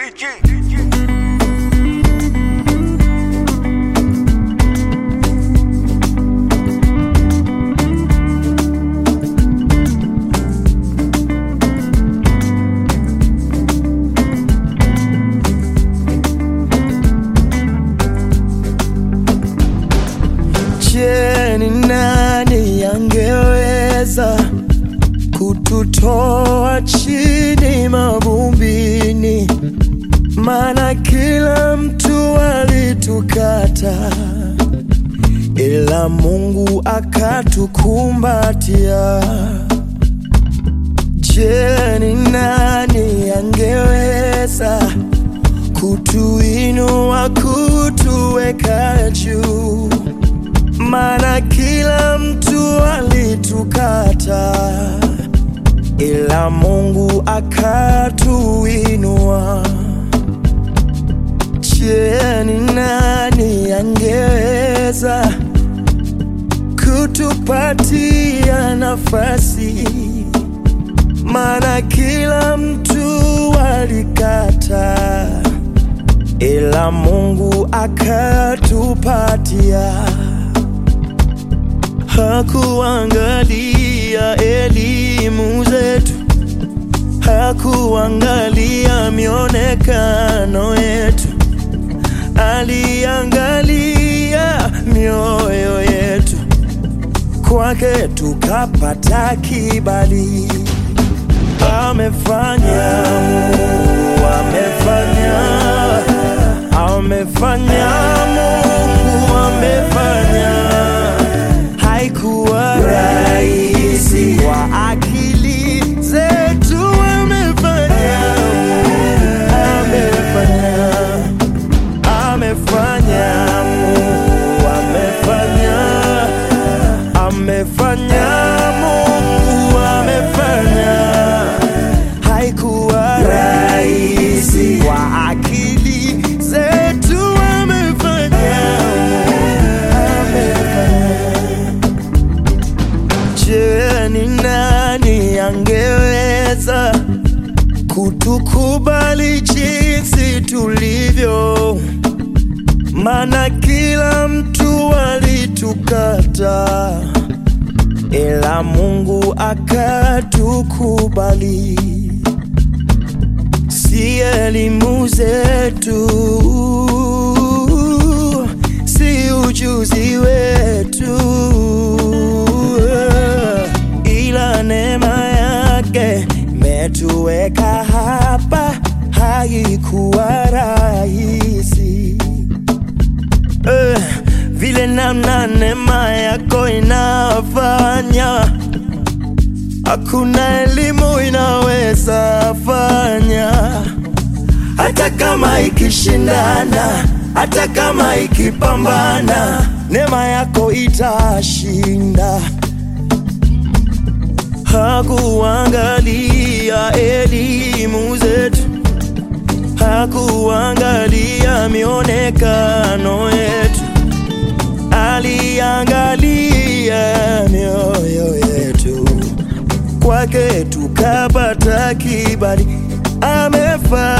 Je, ni nani angeweza kututoa chini mavumbini? Maana kila mtu alitukata, ila Mungu akatukumbatia. Je, ni nani angeweza kutuinua, kutuweka juu? Maana kila mtu alitukata, ila Mungu akatuinua. Je, ni nani angeweza kutupatia nafasi? Maana kila mtu alikata, ila Mungu akatupatia hakuangalia elimu zetu, hakuangalia mionekano yetu, aliangalia mioyo yetu. Kwake tukapata kibali. Amefanya Mungu, amefanya, amefanya Mungu, amefanya haikuwa rahisi kwa akili zetu, amefanya, amefanya, amefanya, Mungu amefanya, amefanya, Mungu amefanya, haikuwa rahisi kwa akili zetu, amefanya, amefanya. Je, ni nani angeweza kutukubali jinsi tulivyo? Maana kila mtu alitukata, ila Mungu akatukubali. Si elimu zetu, si ujuzi wetu, ila neema yake metuweka hapa, haikuwa rahisi eh, vile namna neema yako inafanya, hakuna elimu inaweza fanya, hata kama ikishindana, hata kama ikipambana, neema yako itashinda. Hakuangalia elimu zetu, hakuangalia mionekano yetu, aliangalia mioyo yetu. Kwake tukapata kibali, amefanya